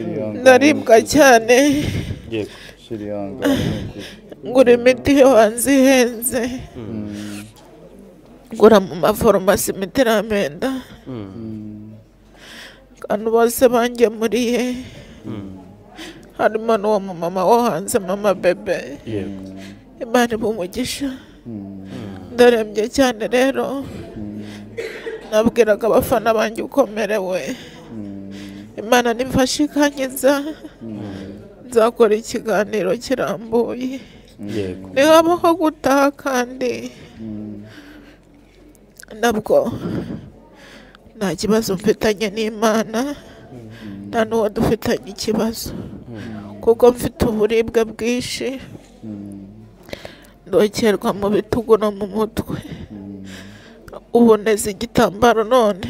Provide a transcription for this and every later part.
Shyira ndaribwa cyane yego shyira ihangane ni ukuri. ngura imiti yo hanze ihenze Mm, ngura mu maforomasi imiti iramenda abantu bose bangemuriye harimo n'uwo mu mama wo hanze mama bebe yego imana iba umugisha mm, ndarembye cyane rero nabwiraga abafana banjye ukomerewe imana nimfashe ikankiza nzakora ikiganiro kirambuye yego ntihabaho gutaha kandi nabwo nta kibazo mfitanye n'imana nta n'uwo dufitanye ikibazo kuko mfite uburibwe bwinshi ndokerwa mu bitugu no mu mutwe ubu neza igitambaro none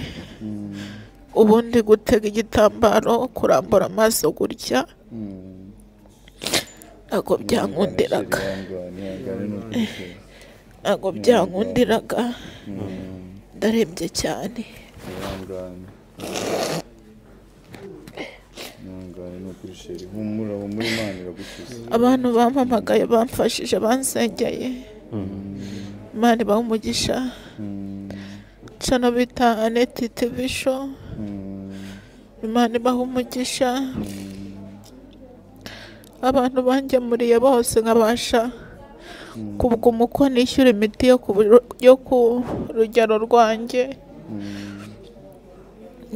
ubundi gutega igitambaro kurambura amaso gutya mm. ntabwo byankundiraga Shyira ihangane, ihangane ni ukuri shyira. ntabwo byankundiraga ndarembye cyane ihangane ihangane ni ukuri shyira humura humura imana iragukiza abantu bampamagaye bamfashije bansengeye imana ibaha umugisha Mm, cano bita aneti tivisho mm, imana ibaha umugisha abantu bangemuriye bose nkabasha kubwa umuko nishyura imiti yo ku biro- yo ku rugero rwanjye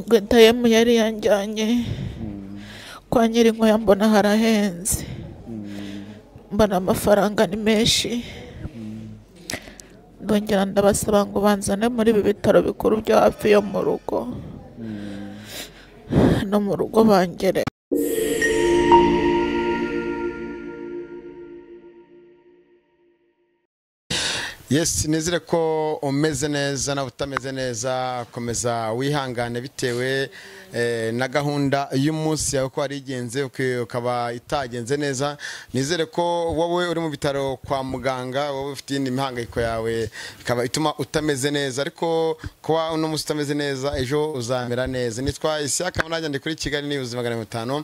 gwetayemu yari yanjyanye kwa nyirinkwaya mbona harahenze mbona amafaranga ni menshi ndongera ndabasaba ngo banzane muri ibi bitaro bikuru byo hafi yo mu rugo no mu rugo bangere Yes nizere ko umeze neza nawe utameze neza komeza wihangane bitewe eh, na gahunda y'umunsi yawe ko warigenze uki- ukaba itagenze neza nizere ko wowe uri mu bitaro kwa muganga wowe ufite iyindi mihangayiko yawe ikaba ituma utameze neza ariko kuba uno munsi utameze neza ejo uzamera neza nitwa isiyaka nanjye ndi kuri kigali ni ubuzima magana atanu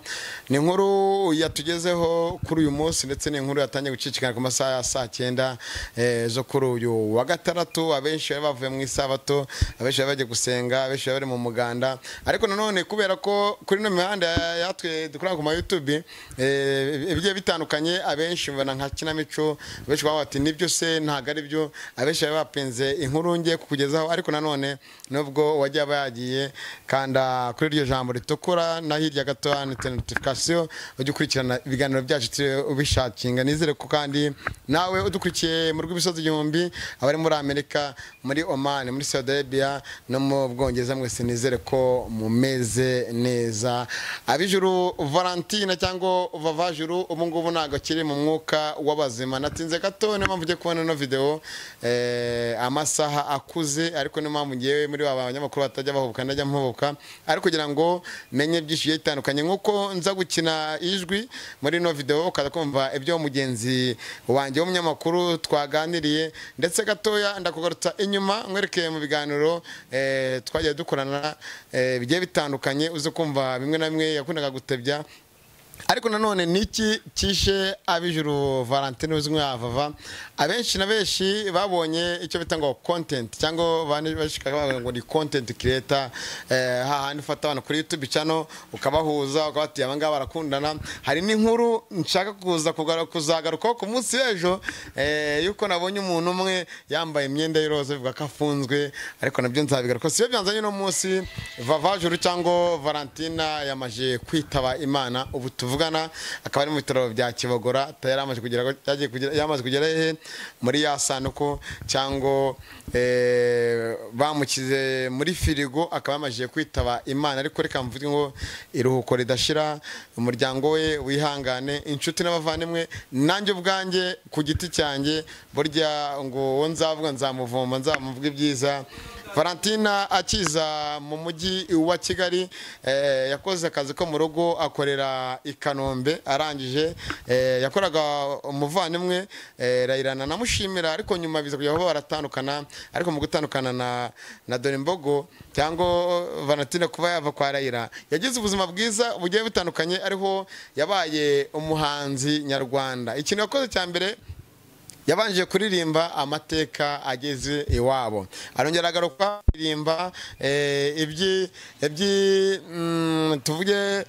ni inkuru yatugezeho kuri uyu munsi ndetse ni inkuru yatangiye gucicikana ku masaha ya saa cyenda eh, zo kuri uyu wa gatandatu abenshi bari bavuye mu isabato abenshi bari bagiye gusenga abenshi bari bari mu muganda ariko nanone kubera ko kuri ino mihanda ya- yatwe dukora ku ma YouTube eh, ibigiye bitandukanye abenshi mbona nka kinamico abenshi baba bati nibyo se ntabwo ari byo abenshi bari bapinze inkuru ngiye kukugezaho ariko nanone nubwo wajya aba yagiye kanda kuri iryo jambo ritukura na hirya gato handitse notification ujye ukurikirana ibiganiro byacu turi ubishakinga nizere ko kandi nawe udukurikiye mu rw'imisozi igihumbi abari muri amerika muri oman muri saudi arabia no mu bwongereza mwese nizere ko mumeze neza abijuru valentine cyangwa vavajuru ubu ngubu ntabwo kiri mu mwuka w'abazima natinze gato niyo mpamvu ugiye kubona ino videwo eh, amasaha akuze ariko niyo mpamvu ngewe muri ba banyamakuru batajya bahubuka ndajya mpubuka ariko kugira ngo menye byinshi bigiye bitandukanye nk'uko nza gukina ijwi muri ino videwo ukaza kumva ibyo mugenzi wanjye w'umunyamakuru twaganiriye ndetse gatoya ndakugarutsa inyuma nkwerekeye mu biganiro eh, twagiye dukorana eh, bigiye bitandukanye uze kumva bimwe na bimwe yakundaga gutebya ariko nanone niki kishe abijuru valentine uzwi nka vava abenshi na benshi babonye icyo bita ngo content cyangwa bane- bashika bavuga ngo ni content creator eh, hahandi ufata abantu kuri youtube cano ukabahuza ukabatiye abangaba barakundana hari n'inkuru nshaka kuza kugaru- kuzagarukaho ku munsi w'ejo eh, yuko nabonye umuntu umwe yambaye imyenda y'iroza bivuga ko afunzwe ariko nabyo nzabigaruka siyo byanzanye uno munsi vavajuru cyangwa valentina yamaje kwitaba imana ubu tuvugana akaba ari mu bitaro bya kibogora ta- yari amaze kugera yagiye kugera- yamaze kugera hehe muri ya sanduku cyangwa eh, bamukize muri firigo akaba yamaze kwitaba imana ariko reka mvuge ngo iruhuko ridashira umuryango we wihangane inshuti n'abavandimwe nanjye ubwanjye ku giti cyanjye burya ngo uwo nzavuga nzamuvoma nzamuvuga ibyiza valentina akiza mu mujyi wa kigali eh, yakoze akazi ko mu rugo akorera i kanombe arangije eh, yakoraga umuvandimwe eh, rayirana namushimira ariko nyuma biza kujya baba baratandukana ariko mu gutandukana na na dore mbogo cyangwa valentina kuba yava kwa rayira yagize ubuzima bwiza bugiye butandukanye ariho yabaye umuhanzi nyarwanda ikintu yakoze cya mbere yabanje kuririmba amateka ageze iwabo arongera agaruka kuririmba eh, ibyi ibyi mm, tuvuge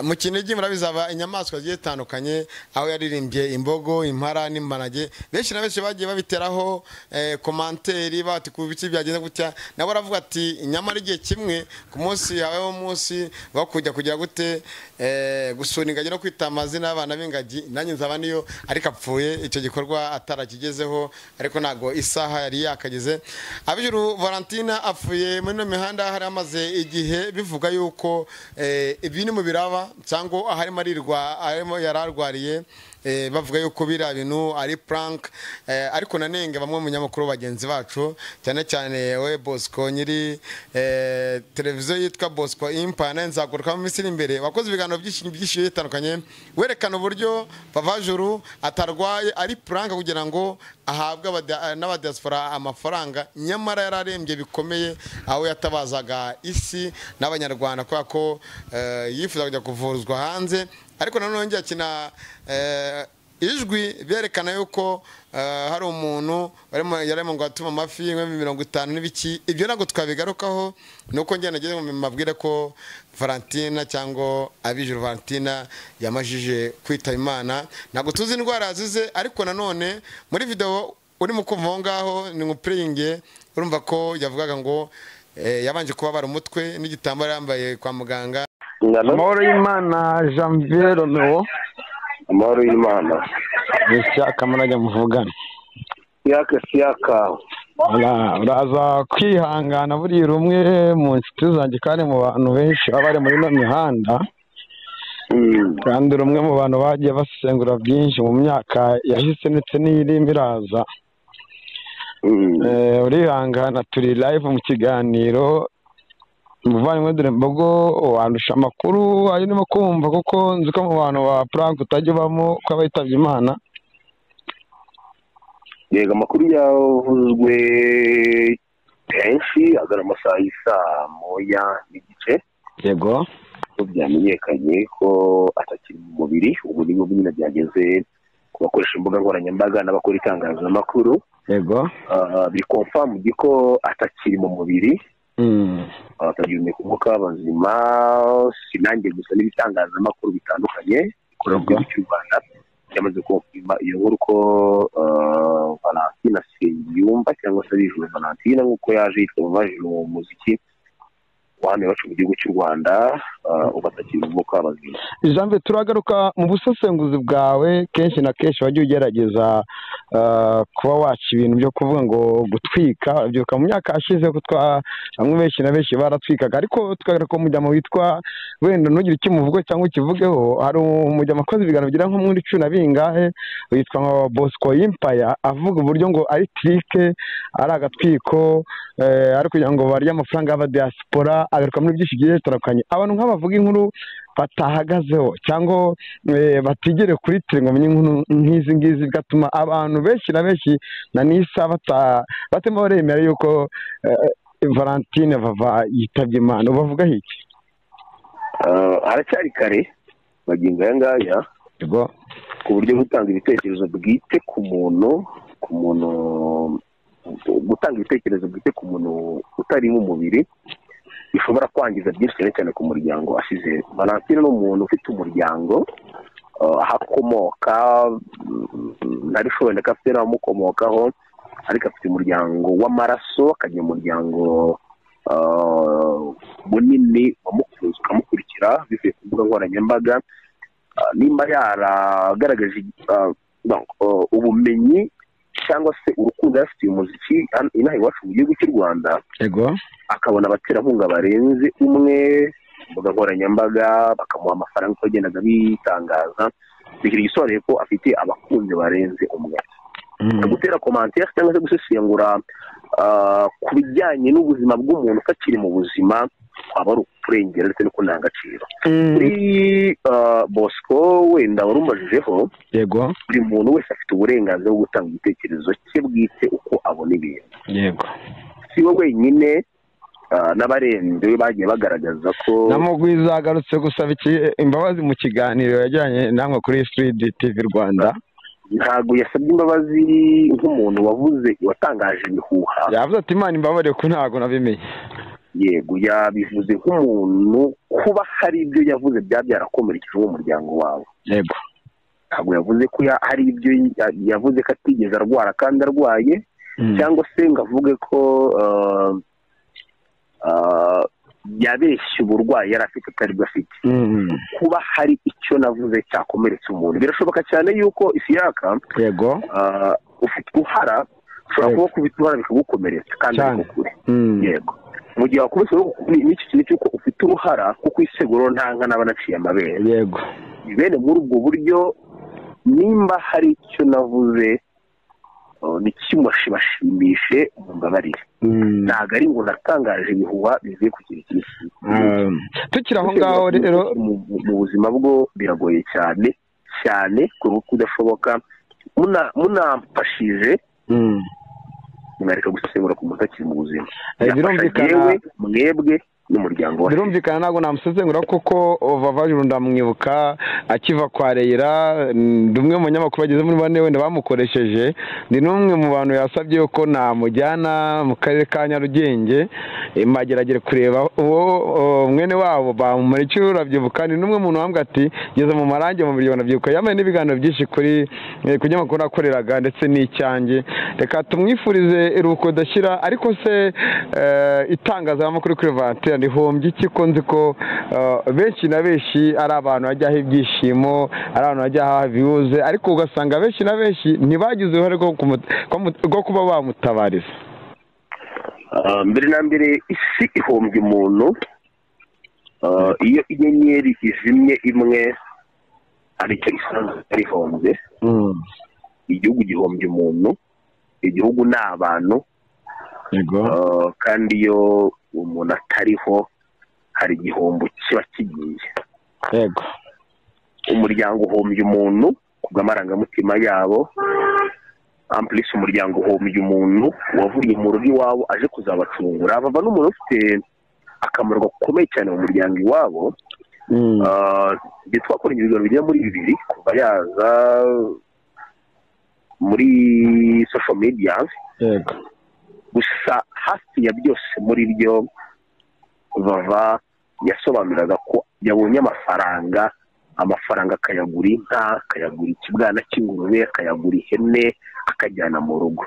mu kinigi murabizaba inyamaswa zigiye zitandukanye aho yaririmbye imbogo impara n'imparage benshi na benshi bagiye babiteraho eh, komanteri bati ku bice byagenze gutya nabo aravuga ati nyamara igihe kimwe ku munsi habayeho umunsi wo kujya kugira gute eh, gusura ingagi no kwita amazina y'abana b'ingagi nanjye nzaba niyo ariko apfuye icyo gikorwa atarakigezeho ariko ntabwo isaha yari yakagize abijuru valentina apfuye muri ino mihanda hari amaze igihe bivuga yuko eh, ibi ni mu biraba cyangwa aharimo arirwa aharimo yari arwariye eh, bavuga yuko biriya bintu ari prank eh, ariko nanenge bamwe mu banyamakuru bagenzi bacu cyane cyane we bosco nyiri eh, televiziyo yitwa bosco impa nayo nzaguruka mu minsi iri imbere wakoze ibiganiro byinshi byinshi bigiye bitandukanye werekana uburyo vavajuru atarwaye ari prank kugira ngo ahabwe abada- n'abadiaspora amafaranga nyamara yari arembye bikomeye aho yatabazaga isi n'abanyarwanda kubera ko eh, yifuza kujya kuvuzwa hanze ariko nanone yongeye akina eh, ijwi berekana yuko eh, hari umuntu warimo yarimo ngo atuma amafi nk'ibihumbi mirongo itanu n'ibiki ibyo ntabwo twabigarukaho ni uko njye nageze mu mabwire ko valentina cyangwa abijuru valentina yamajije kwitaba imana ntabwo tuzi indwara yazize ariko nanone muri video urimo kumva aho ngaho ni mupiringe urumva ko yavugaga ngo eh, yabanje kubabara umutwe n'igitambaro yambaye kwa muganga Ingano amahoro y'imana janvier romeo amahoro y'Imana. nishyaka murajya muvugana Siyaka siyaka. Ura- uraza kwihangana buriya rumwe mu nshuti zanjye kandi mu bantu benshi baba bari muri ino mihanda Mm. kandi rumwe mu bantu bagiye basesengura byinshi mu myaka yahise ndetse n'iyirimo iraza Mm. Eh, urihangana turi live mu kiganiro umuvandimwe dore mbogo wandusha amakuru ayo ndimo kumva kuko nzi ko mu bantu ba prank utajya ubamo ko aba yitabye imana Yego amakuru yavuzwe kenshi agana amasaha y'isaa moya n'igice yego ko byamenyekanye ko atakiri mu mubiri ubu ni bwo nyine byageze ku bakoresha imbuga nkoranyambaga n'abakora itangazamakuru yego Ah, bikomfamuye ko atakiri mu mubiri Mm. abatagira ku kabazima sinange gusa n'ibitangazamakuru bitandukanye bikorera mu gihugu cy'u rwanda byamaze kumva iyo nkuru ko ah, valentina seyumba cyangwa se abijuru valentina nk'uko yaje yitwa mu bajuru mu muziki wa hano iwacu mu gihugu cy'u rwanda ah, ubu atakiri mu kabazima Jambe turagaruka mu busesenguzi bwawe kenshi na kenshi wajya ugerageza ah, kuba waca ibintu byo kuvuga ngo gutwika urabyibuka mu myaka yashize ko twa- bamwe benshi na benshi baratwikaga ariko tukagaruka umujyamo witwa wenda ntugire icyo umuvuge cyangwa ukivugeho hari umujyamo akoze ibiganiro bigera nko muri cumi na bingahe witwa nka Bosco Impaya avuga uburyo ngo ari tirike ari agatwiko eh, ari kugira ngo barye amafaranga y'abadiaspora agaruka muri byinshi bigiye bitandukanye abantu nk'abavuga inkuru batahagazeho cyangwa eh, batigere kuri tere ngo bamenye inkuru nk'izi ngizi bigatuma abantu benshi na benshi na n'isa bata- batema baremera yuko eh, valentine vava yitabye imana ubavugaho iki Ah, haracyari kare magingo aya ngaya yego ku buryo gutanga ibitekerezo bwite ku muntu ku muntu gutanga ibitekerezo bwite ku muntu utari mu mubiri bishobora kwangiza byinshi cyane cyane ku muryango asize valentine ni umuntu ufite umuryango uh, aho akomoka mm, ntari shobora ko afite n'abamukomokaho ariko afite umuryango w'amaraso akagira umuryango uh, munini wamukunze ukamukurikira bivuye ku mbuga nkoranyambaga Ah, nimba yaragaragaje ah, donc, ah, ubumenyi cyangwa se urukundo yarafitiye umuziki hano- inaha iwacu mu gihugu cy'u rwanda yego akabona abaterankunga barenze umwe ku mbuga nkoranyambaga bakamuha amafaranga uko yagendaga bitangaza bigira igisobanuye ko afite abakunzi barenze umwe cyo gutera komantere cyangwa se gusesengura ah, ku bijyanye n'ubuzima bw'umuntu utakiri mu buzima kwaba ari ukurengera ndetse no kunanga agaciro kuri ah, bosco wenda wari umajijeho yego buri muntu wese afite uburenganzira bwo gutanga igitekerezo cye bwite uko abona ibintu yego si we wenyine ah, n'abarenze bagiye bagaragaza ko namugwiza agarutse gusaba iki- imbabazi mu kiganiro yajyanye namwe kuri siridi tivi rwanda ntabwo yasabye imbabazi nk'umuntu wavuze watangaje ibihuha yavuze ati imana imbabare ko ntabwo nabimenye yego yabivuze nk'umuntu kuba hari ibyo yavuze byaba byarakomerekeje uwo muryango wawe yego ntabwo yavuze ko ya- hari ibyo ya- yavuze ko atigeze arwara kandi arwaye Mm. cyangwa se ngo avuge ko ah, ah, yabeshye uburwayi yari afite atari bwo afite Mm. kuba hari icyo navuze cyakomeretsa umuntu birashoboka cyane yuko isiyaka yego ah, ufite uruhara ushobora Yego. kuba kubita uruhara bikagukomeretsa kandi Cyane. ariko kure Mm. yego mu gihe wakubise n'icyo kintu cy'uko ufite uruhara kuko iseguro nta nka n'aba naciye amabere yego bene muri ubwo buryo nimba hari icyo navuze oh, ntikimushimashimishije mumbabarire Mm. ntabwo ari ngo natangaje ibihuha bivuye ku kintu cy'isi Um, tukiri aho ngaho rero mu mu buzima bwo biragoye cyane cyane ku ruhu kudashoboka Muna- munamfashije Mm. mwareka gusesengura ku muntu akiri mu buzima Eh, birumvikana- yewe mwebwe n'umuryango wa birumvikana ntabwo namusezengura kuko vavaje ndamwibuka akiva kwa reyira mm, ndi umwe mu banyamakuru bageze muri bane wenda bamukoresheje ndi n'umwe mu bantu yasabye ko namujyana mu karere ka nyarugenge eh, mageragere kureba uwo o, mwene wabo bamumurikira urabyibuka ni n'umwe muntu wambwa ati ngeze mu marange mu miliyoni abyibuka yambaye n'ibiganiro byinshi kuri eh, ku nyamakuru nakoreraga ndetse n'icyange reka tumwifurize iruhuko ridashyira ariko se eh, itangazamakuru kuri vantere ntihombye iki ko nzi ko eh, benshi na benshi ari abantu hajyaho ibyishimo ari abantu hajya haha viyuze ariko ugasanga benshi na benshi ntibagize uruhare rwo kumu- kumu- rwo kuba bamutabariza Ah, mbere na mbere isi ihombye umuntu Ah, iyo inyenyeri izimye imwe aricyo isanzwe rihombye igihugu gihombye umuntu igihugu ni abantu yego Ah, kandi iyo umuntu atariho hari igihombo kiba kigiye yego umuryango uhombye umuntu ku bw'amarangamutima yabo ampulisi umuryango uhombye umuntu wavuye mu rugo iwabo aje kuzabacungura bava n'umuntu ufite akamaro gakomeye cyane mu muryango iwabo Mm. Ah, igihe twakora ibiganiro bigera muri bibiri kuva yaza muri sosho media yego gusa hafi ya byose muri byo bava yasobanuraga ko yabonye amafaranga amafaranga akayagura inka akayagura ikibwana cy'ingurube akayagura ihene akajyana mu rugo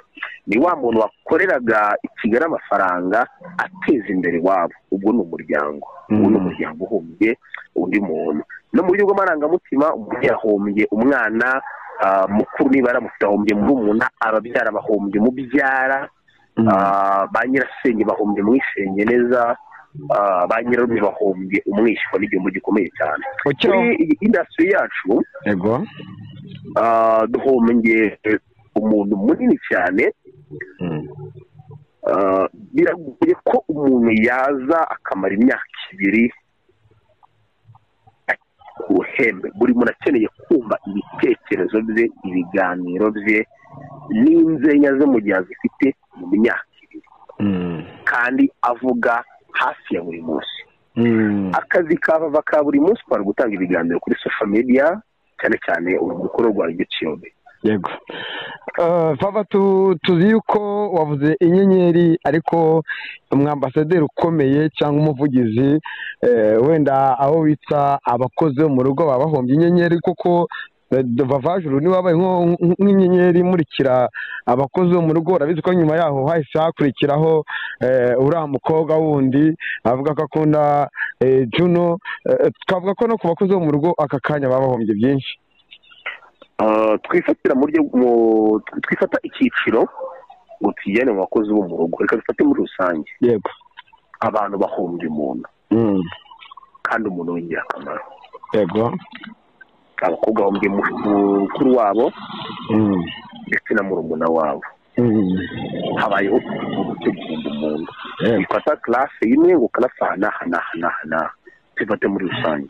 ni wa muntu wakoreraga i kigali amafaranga ateza imbere iwabo ubwo ni umuryango ubu ni umuryango uhombye undi muntu no mu buryo bw'amarangamutima umuntu yahombye umwana ah, mukuru niba aramufite ahombye murumuna ababyara bahombye umubyara Ah, ba nyirasenge bahombye mwisenge neza ah, ba nyirarume bahombye umwishywa n'igihombo gikomeye cyane Ukiri muri aho- iyi indasitiri yacu yego ah, duhombye umuntu munini cyane Mm. Ah, biragoye ko umuntu yaza akamara imyaka ibiri ku ruhembe buri muntu akeneye kumva ibitekerezo bye ibiganiro bye n'inzenya ze mu gihe azifite mu myaka ibiri Mm. kandi avuga hafi ya buri munsi Mm. akazi ka bava ka buri munsi kwari gutanga ibiganiro kuri social media cyane cyane urubyiruko rwa youtube yego Eh, papa tu- tuzi yuko wavuze inyenyeri ariko umwambasaderi ukomeye cyangwa umuvugizi eh, wenda abo bita abakozi bo mu rugo baba bahombye inyenyeri kuko eh, vavajuru niwe wabaye nko- nk'inyenyeri imurikira abakozi bo mu rugo urabizi ko nyuma yaho hahise hakurikiraho eh, uriya mukobwa wundi avuga ko akunda eh, juno Eh, twavuga ko no ku bakozi bo mu rugo aka kanya baba bahombye byinshi Ah, twifatira mu buryo mu- twifata icyiciro ngo tujyane mu bakozi bo mu rugo reka dufate muri rusange yego abantu bahombye umuntu Mm. kandi umuntu w'ingirakamaro yego abakobwa bahombye mu- mukuru wabo Mm. ndetse na murumuna wabo habayeho gutegura umuntu Yego. ifata karase imwe ngo karase aha n'aha n'aha n'aha n'aha zifate muri rusange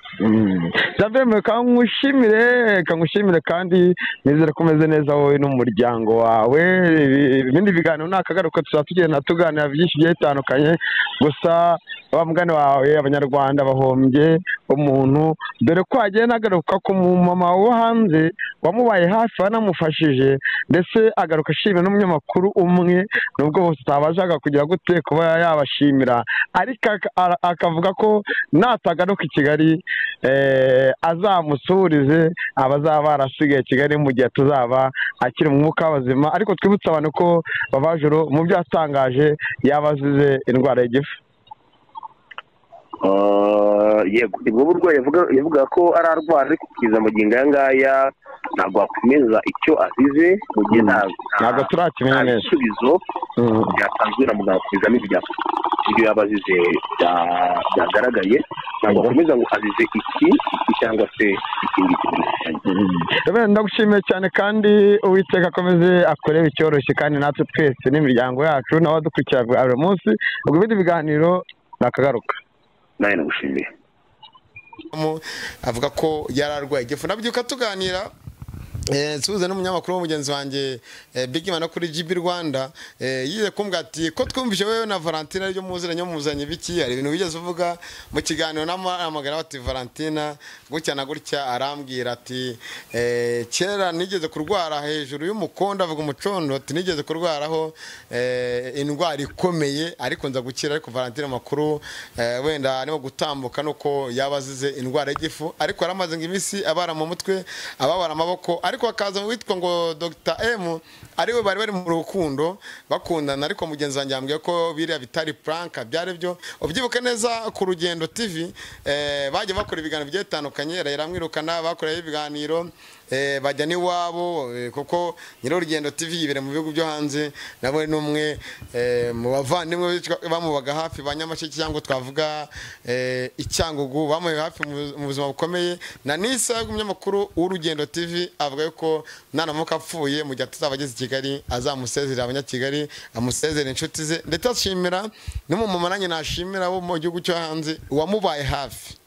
ndabemeye kangushimire kangushimire kandi nizere ko umeze neza wowe n'umuryango wawe Ibi- ibindi biganiro ni akagaruka tuzaba tugenda tuganira byinshi bigiye bitandukanye gusa wa mugani wawe abanyarwanda bahombye umuntu dore ko hagiye nagaruka ku mumama wo hanze wamubaye hafi wanamufashije ndetse agaruka ashimira n'umunyamakuru umwe nubwo bose utabashaga kugira gute kuba yabashimira ariko aka- ara- akavuga ko natagaruka i kigali eh, azamusurize abazaba barasigaye i kigali mu gihe tuzaba akiri mu mwuka w'abazima ariko twibutse abantu ko babajuru mu byo yatangaje yaba azize indwara y'igifu Ah, yego ni bwo burwayi yavuga- yavugaga ko ari arwara ariko kugeza magingo aya ngaya ntabwo wakomeza icyo azize mu gihe nta ntabwo nta- turakimenya nta neza bisubizo Mm. byatanzwe na muganga ku bizamini bya ibyo yaba azize bya- byagaragaye ntabwo akomeza ngo azize iki iki cyangwa se ikindi kintu rusange Rebe, ndagushimiye cyane kandi uwiteka akomeze akorebe icyoroshye kandi natwe twese n'imiryango yacu n'abadukurikira bwa buri munsi ubwo ibindi biganiro nakagaruka nawe nagushimiye Mu- avuga ko yari arwaye igifu nabyuka tuganira Eh, nsuhuza n'umunyamakuru wo mugenzi wanjye eh, Big Man wo kuri GB Rwanda eh, yize kumbwira ati ko twumvise wewe na Valentina aribyo muziranye muzanye biki hari ibintu wigeze uvuga mu kiganiro n'amagara bati Valentina gutya na gutya arambwira ati eh, kera nigeze kurwara hejuru y'umukondo avuga umucondo ati nigeze kurwaraho eh, indwara ikomeye ariko nza gukira ariko Valentina makuru eh, wenda arimo gutambuka nuko yaba azize indwara y'igifu ariko yaramaze ngo iminsi abara mu mutwe ababara amaboko ariko hakaza uwitwa ngo Dr M ariwe bari bari mu rukundo bakundana ariko mugenzi wanjye yambwiye ko biriya bitari prank byari byo ubyibuke neza ku rugendo TV eh, bajya bakora ibiganiro bigiye bitandukanye Raila amwirukana bakoreyeho ibiganiro eh, bajya n'iwabo eh, kuko nyir'urugendo TV yibera mu bihugu byo hanze nawe ni umwe eh, mu bavandimwe bitwa- bamubaga hafi ba nyamasheke cyangwa twavuga eh, icyangugu bamuhe hafi mu mu buzima bukomeye na nisa umunyamakuru w'urugendo TV avuga yuko nanamuka apfuye mu gihe atazaba ageze i Kigali azamusezerera abanyakigali amusezerera inshuti ze ndetse ashimira n'umumama nanjye nashimira wo mu gihugu cyo hanze wamubaye hafi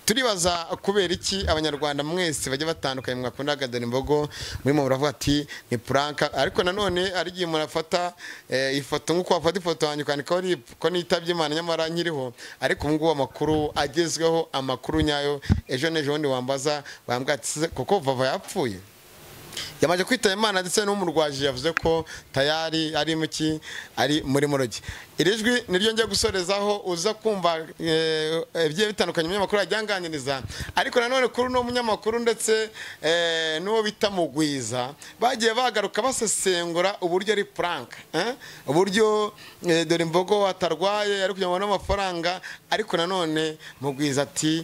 turibaza kubera iki abanyarwanda mwese bajya batandukanye mwakunda agadana imbogo murimo muravuga ati ni puranka ariko nanone ari igihe murafata eh, ifoto nk'uko wafata ifoto yanjye ukandika ko ari- ko nitabye imana nyamara nkiriho ariko ubu ngubu amakuru agezweho amakuru nyayo ejo n'ejo bundi wambaza wambwira ati "Se, koko vava yapfuye yamaze kwitaba imana ndetse n'umurwaje yavuze ko tayari ari muki ari muri murogi iri jwi niryo njya gusorezaho uza kumva eh, ibigiye bitandukanye umunyamakuru yajyanganiriza ariko nanone kuri uno munyamakuru ndetse eh, n'uwo bita mugwiza bagiye bagaruka basesengura uburyo ari puranka eh? uburyo eh, dore imbogo atarwaye ari kugira ngo abone amafaranga ariko nanone mugwiza ati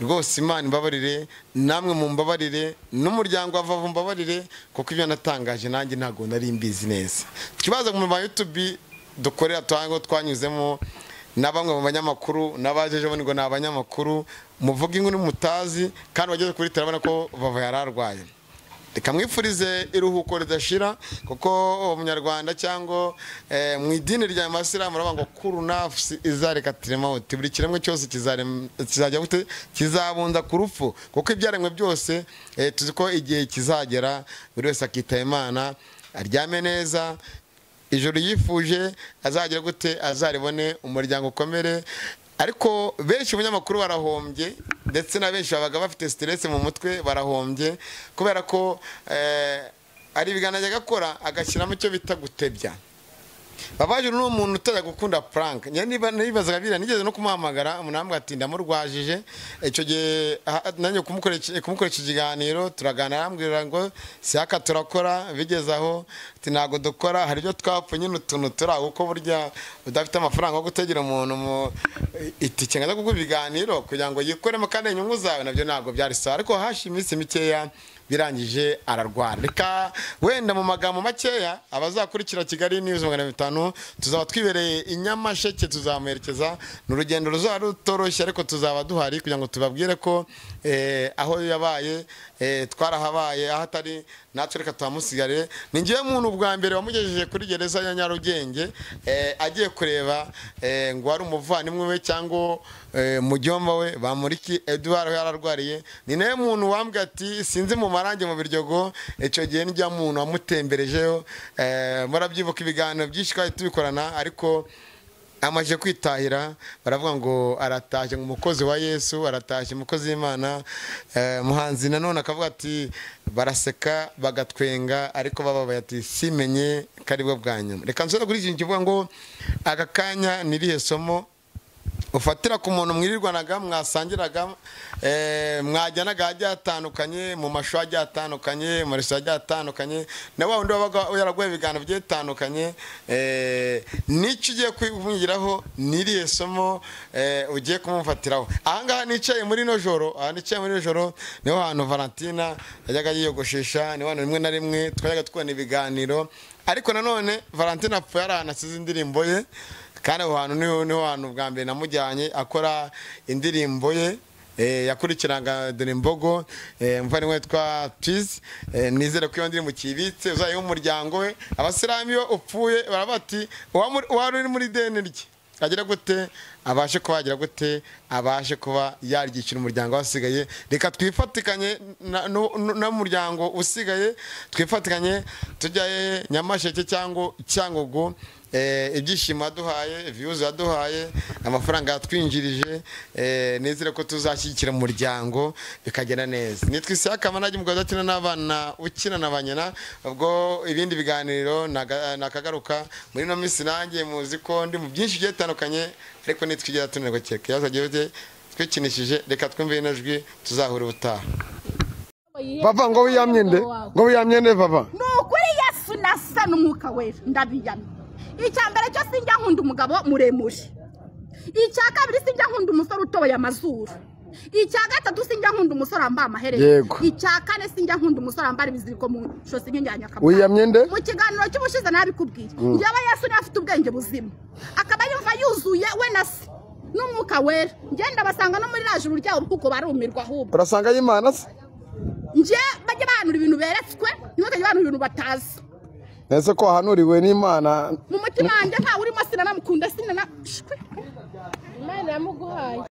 rwose imana imbabarire namwe mu mbabarire n'umuryango wa vavu mbabarire kuko ibyo natangaje nanjye ntabwo nari mbizi neza ikibazo mu ba yutubi dukorera twango twanyuzemo na bamwe mu banyamakuru n'abaje ejo bundi ngo ni abanyamakuru muvuga inkuru mutazi kandi bageze kuri terabona ko vavu yari arwaye reka mwifurize iruhuko ridashira kuko uwo munyarwanda cyangwa eh, mu idini rya masilamu baravuga ngo kuru nafsi izarekatirema mawuti buri kiremwe cyose kizarem- kizajya gute kizabunda ku rupfu kuko ibyaremwe byose eh, tuzi ko igihe kizagera buri wese akitaba imana aryame neza ijoro yifuje azagira gute azaribone umuryango ukomere ariko benshi umunyamakuru barahombye ndetse na benshi babaga bafite siteresi mu mutwe barahombye kubera ko eh, ari ibiganiro ajya agakora agashyiramo icyo bita gutebya babajuru ni umuntu utajya gukunda Frank njye niba nibazaga biriya nigeze no kumuhamagara umunambwe ati ndamurwajije icyo gihe aha- nanjye kumukoresha kumukoresha ikiganiro turaganira arambwira ngo siyaka turakora bigeze aho ati ntabwo dukora hari ibyo twapfa nyine utuntu turi aho kuko burya udafite amafaranga yo gutegera umuntu mu itike ngaza kuguha ibiganiro kugira ngo yikoremo kandi inyungu zawe nabyo ntabwo byari sawa ariko hashi iminsi mikeya birangije ararwara reka wenda mu magambo makeya abazakurikira kigali niyuzi magana bitanu tuzaba twibereye i nyamasheke tuzamuherekeza ni urugendo ruzaba rutoroshye ariko tuzaba duhari kugira ngo tubabwire ko eh, aho yabaye eh, twarahabaye aho atari natwe reka tuhamusigare ni ngewe muntu ubwa mbere wamugejeje kuri gereza ya nyarugenge eh, agiye kureba eh, ngo wari umuvandimwe we cyangwa eh, mujyomba we bamuriki eduwari aho yararwariye ni nawe muntu wambwiye ati sinzi mu marange mu biryogo icyo gihe nijya muntu wamutemberejeho eh, murabyibuka ibiganiro byinshi twari tubikorana ariko amaze kwitahira baravuga ngo aratashye ngo umukozi wa yesu aratashye umukozi w'imana Eh, muhanzi nanone akavuga ati baraseka bagatwenga ariko bababaye ati simenye ko aribwo bwa nyuma reka nsoza kuri iki kintu kivuga ngo aka kanya ni irihe somo ufatira ku muntu mwirirwanaga mwasangiraga eh, mwajyanaga ahagiye hatandukanye mu mashuri agiye atandukanye mu resitora agiye atandukanye na wa wundi wabaga yaraguye ibiganiro bigiye bitandukanye eh, n'icyo ugiye kwibungiraho n'iriye somo eh, ugiye kumufatiraho ahangaha nicaye muri ino joro aha nicaye muri ino joro niho hantu valentina yajyaga yiyogoshesha niho hantu rimwe na rimwe twajyaga tubona ibiganiro ariko nanone valentina apfuye ari ahantu asize indirimbo ye kandi aho hantu niho niho hantu bwa mbere namujyanye akora indirimbo ye eh, yakurikiranaga dore imbogo eh, muvandimwe witwa tizi nizere ko iyo ndirimbo ukibitse uzayiha umuryango we abasilamu iyo upfuye baraba bati "Uwamuri- uwari uri muri ideni rye agira gute abashe kuba yagira gute abashe kuba yaryishyura umuryango wasigaye reka twifatikanye na- nu- nu- n'umuryango usigaye twifatikanye tujyaye nyamasheke cyangwa cyangugu Eh, ibyishimo yaduhaye viyuzi yaduhaye amafaranga yatwinjirije eh, nizere ko tuzashyigikira umuryango bikagenda neza nitwa isaka manage umugabo udakina n'abana ukina na banyina ubwo ibindi biganiro naga- nakagaruka muri ino minsi nanjye muzi ko ndi mu byinshi bigiye bitandukanye ariko nitwigera tunanirwa kereka ikibazo gihe twikinishije reka twumve ino jwi tuzahura ubutaha papa ngo wiyamye nde ngo wiyamye nde papa ni ukuri yesu nasa n'umwuka wera ndabiyamye icya mbere cyo sinjya nkunda umugabo muremure icya kabiri sinjya nkunda umusore utoboye amazuru icya gatatu sinjya nkunda umusore wambaye amaherere Yego. icya kane sinjya nkunda umusore wambaye ibiziriko mu ijosi nk'injyanya wiyamye nde mu kiganiro cy'ubushize nabikubwiye yaba yesu niba afite ubwenge buzima akaba yumva yuzuye we na se n'umwuka wera ngenda basanga no muri rajuru ryabo kuko barumirwa ahubwo urasanga y'imana se nje bajya bahanura ibintu beretswe ntibatajya bahanura ibintu batazi ese ko wahanuriwe n'imana mu mutima wanjye ntawe urimo sinanamukunda sinana shwe